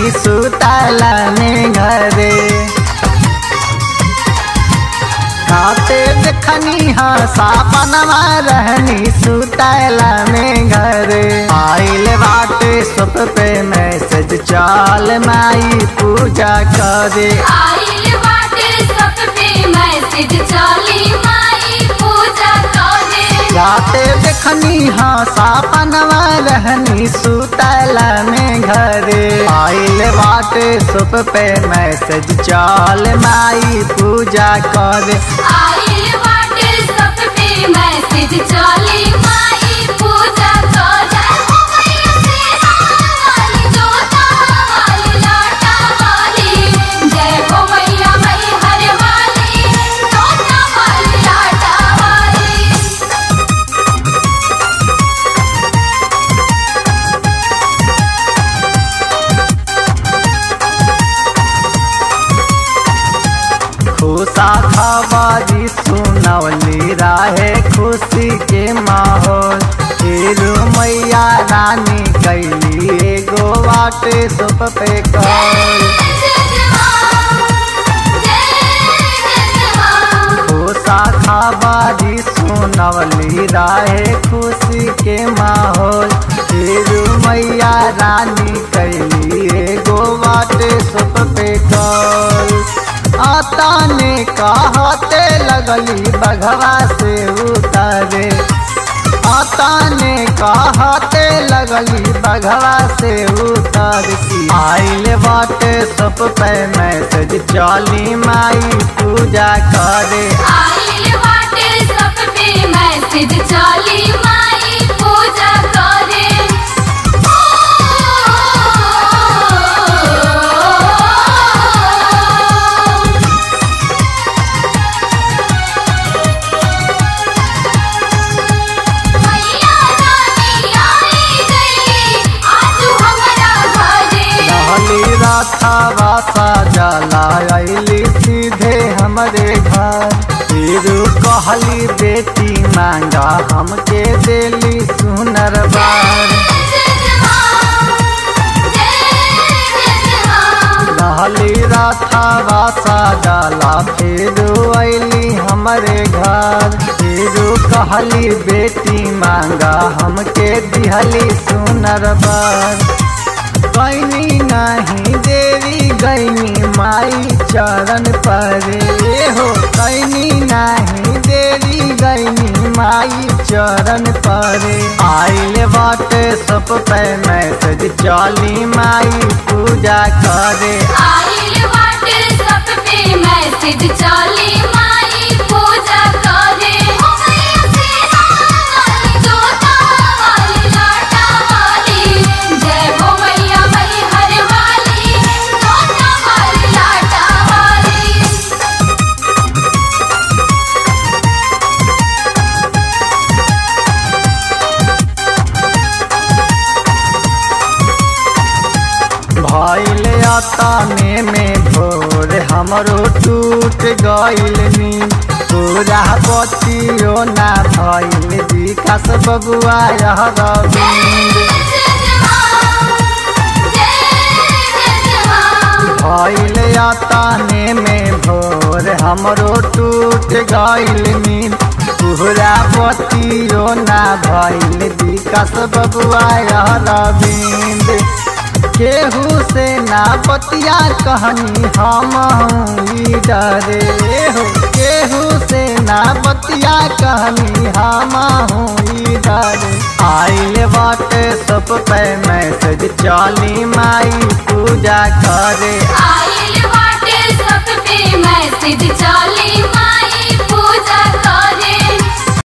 रहनी सुतला में घरे खाते देखनी हाँ सापनमा रहनी सुतला में घरे आइल बाटे सुप पे मैसेज चाल माई पूजा करे आइल बाटे सब पे मैसेज चली माई पूजा करे राते देखनी हाँ सापनवा रहनी सुतला में घरे आइल बाटे सुप पे मैसेज चाल माई पूजा करे आइल बाटे सब पे मैसेज चली माई पूजा करे हो मैया सेना वाली जोता वाली लाटा वाली जय हो मैया मई हर वाली जोता वाली लाटा वाली खुशा खबारी सुनवली राहे खुशी के माहौल फिर मैया रानी कैली एगो बाटे सुप पे कॉल खुशा खबारी सुनवली राहे खुशी के माहौल फिर मैया रानी कैली एगो बाटे सुप पे कॉल आता ने कहते लगली बघवा से उतारे आता ने कहते लगली बघवा से उतार की आइल बाटे सब पे मैसेज चली माई पूजा करे आइल बाटे सब पे मैसेज चली माई पूजा करे मैया रानी आई गई आज हमरा घरे रहली राथा वासा जला अली सीधे हमरे घर फिर कहली बेटी मांगा हमके देली सुनर बार रहली राथा वासा डाला फिर अली हमरे घर फिर कहली बेटी मांगा हमके दिहली सुनर बार गैनी नहीं देवी गैनी माई चरण पर हो गैनी नहीं देवी गैनी माई चरण पर आइल बाटे सब पे मैसेज चली माई पूजा करे आइल बाटे सब पे मैसेज चली माई पूजा करे हो मैया सेना वाली जोता वाली लाटा वाली जय हो मैया मई हर वाली जोता वाली लाटा वाली भइल अतने में भोर हमरो टूट गइल नींद पूरा बतियो ना भइल विकास बबुआ यह रविंद भइल अतने में भोर हमरो टूट गइल नींद पूरा बतियो ना भइल विकास बबुआ यह रविंद केहू से ना बतिया कहनी हम ई डरे हो केहू से ना बतिया कहनी हम ई डरे आइल बाटे सब पे मैसेज चली माई पूजा करे आइल बाटे सब पे मैसेज चली माई पूजा करे